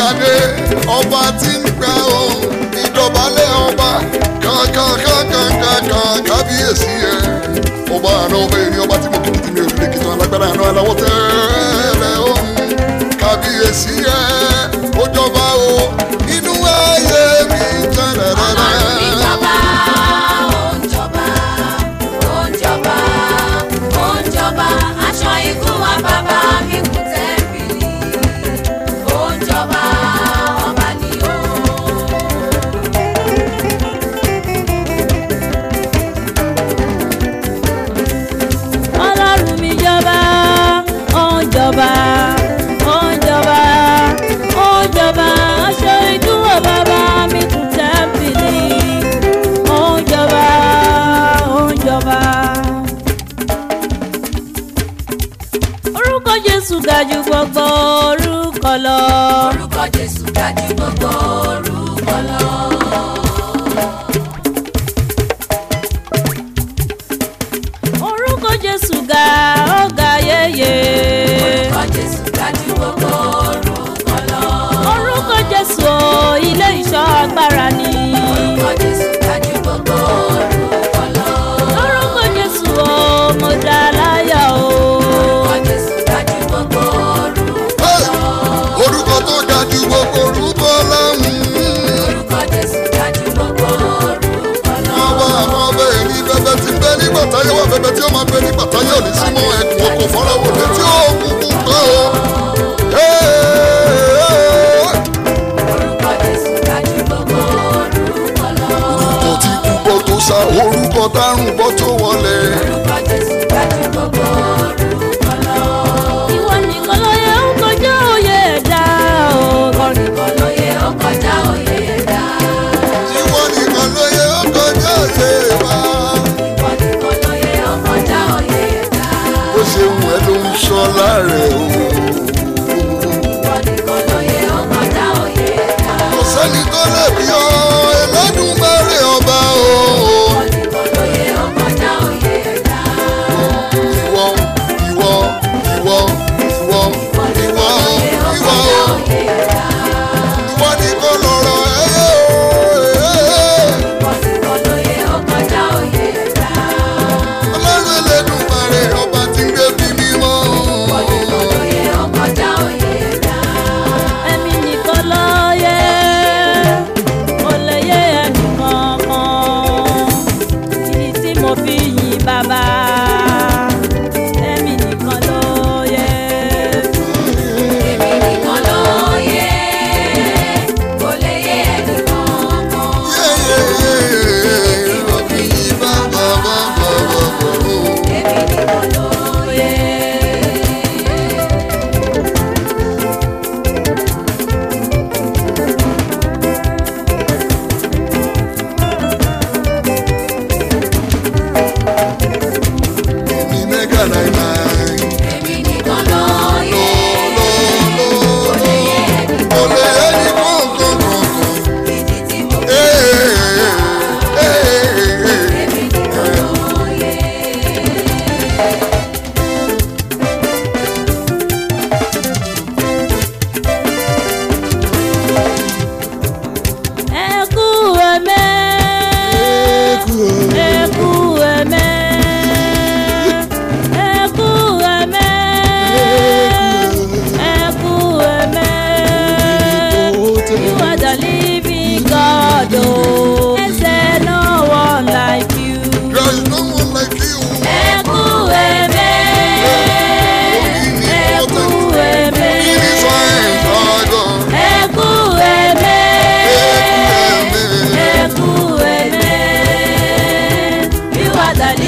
adé ọba tí ń gbà ó ìdọ̀bálẹ̀ ọba kàkàkàkàkà kábíyèsí ẹ̀ ọba àná ọba èrè ọba tí mo kí ní mi ò lè kí tán alágbára àná aláwọ̀ tẹ́lẹ̀ ọ̀hún kábíyèsí ẹ̀ ó jọba o inú ayé mi tẹ́lẹ̀ Ọlọ́run mi rẹ̀. jọba, ó ń jọba, ó ń jọba, ó ń jọba. Aṣọ ikú wa bàbá mi kù tẹ́bìlì. Ó ń jọba, ọba ni ó. ọlọ́run mi jọba ó ń jọba ó ń jọba ó ń jọba aṣọ ìdúró bàbá mi kù tẹ́ḿpìlì ó ń jọba ó ń jọba. orúkọ jésù ga jù gbogbo orúkọ lọ. Orúkọ Jésù ga jù gbogbo orúkọ lọ. orúkọ jésù ga ó ga yéye. Orúkọ Jésù ga jù gbogbo orúkọ lọ. orúkọ jésù o ilé ìṣọ́ agbára ni. Orúkọ Jésù ga jù gbogbo orúkọ lọ. orúkọ jésù o mo dá láyà o. Orúkọ Jésù ga jù gbogbo orúkọ Hey! lọ. orúkọ tó ga ju gbogbo orúkọ lọ́hùn. Orúkọ Jésù ga jù gbogbo orúkọ lọ. ọba àwọn ọba èrí bẹbẹ ti bẹ nígbà táyé wà bẹbẹ tí ó máa bẹ nígbà táyé ò ní sí mọ ẹkùn ọkọ fọláwọ létí òkùnkùn kan o. Orúkọ Jésù ga jù gbogbo orúkọ lọ. orúkọ tí kú bọ́ tó sá orúkọ tárùn bọ́ tó wọlé. Orúkọ Jésù ga jù gbogbo orúkọ lọ. ìwọ nìkan ló yẹ ń kọjá òye ẹ̀dá o. Orúkọ lóye ó kọjá òye ẹ̀dá. ìwọ nìkan ló yẹ ó kọjá òye wa. Orúkọ lóye ó kọjá òye ẹ̀dá. bó ṣe wù ẹ́ ló ń ṣọ́ láàrẹ̀ o. Orúkọ lóye ó kọjá òye ẹ̀dá. kò sẹ́ni tó lè bí ọ Ẹlẹ́dùmarè ọba o. Orúkọ lóye ó kọjá òye ẹ̀dá. ìwọ ìwọ ìwọ ìwọ ìwọ Lóye ó ìwọ kọjá òye ẹ̀dá. ìwọ nìkan lọ̀rọ̀ ẹyẹ o. Orúkọ lóye ó kọjá òye ẹ̀dá. Ọlọ́run Ẹlẹ́dùmarè ọba tí ń gbé bí mímọ́. Orúkọ lóye ó kọjá òye ẹ̀dá. ẹ̀mí nìkan ló yẹ kò lè yé ẹnìkan kan ìdí tí mo fi yìn bàbá ẹ̀mí nìkan ló yẹ. Èmi nìkan ló yẹ, kò lè yé ẹnìkan kan. Yéyéyé mo fi yìn bàbá bàbá bàbá. Èmi nìkan ló yẹ. Èmi mẹ́gà náírà. Èmi nìkan ló yẹ, Lọ́lọ́lọ́. kò lè yé ẹnìkan Kò lè ẹni kọ̀ọ̀kan kọ̀ọ̀kan. ìdí tí mo fi èmi nìkan ló yẹ. ẹ kú ẹ̀mẹ́ ẹ kú ẹ̀mẹ́ ẹ kú ẹ̀mẹ́ ẹ kú ẹ̀mẹ́ you are the living God o ẹsẹ̀ no one like you There is no one like you. ẹ kú ẹ̀mẹ́ ẹ kú ẹ̀mẹ́ It is fine, God. ẹ kú ẹ̀mẹ́. Eku eme, you are the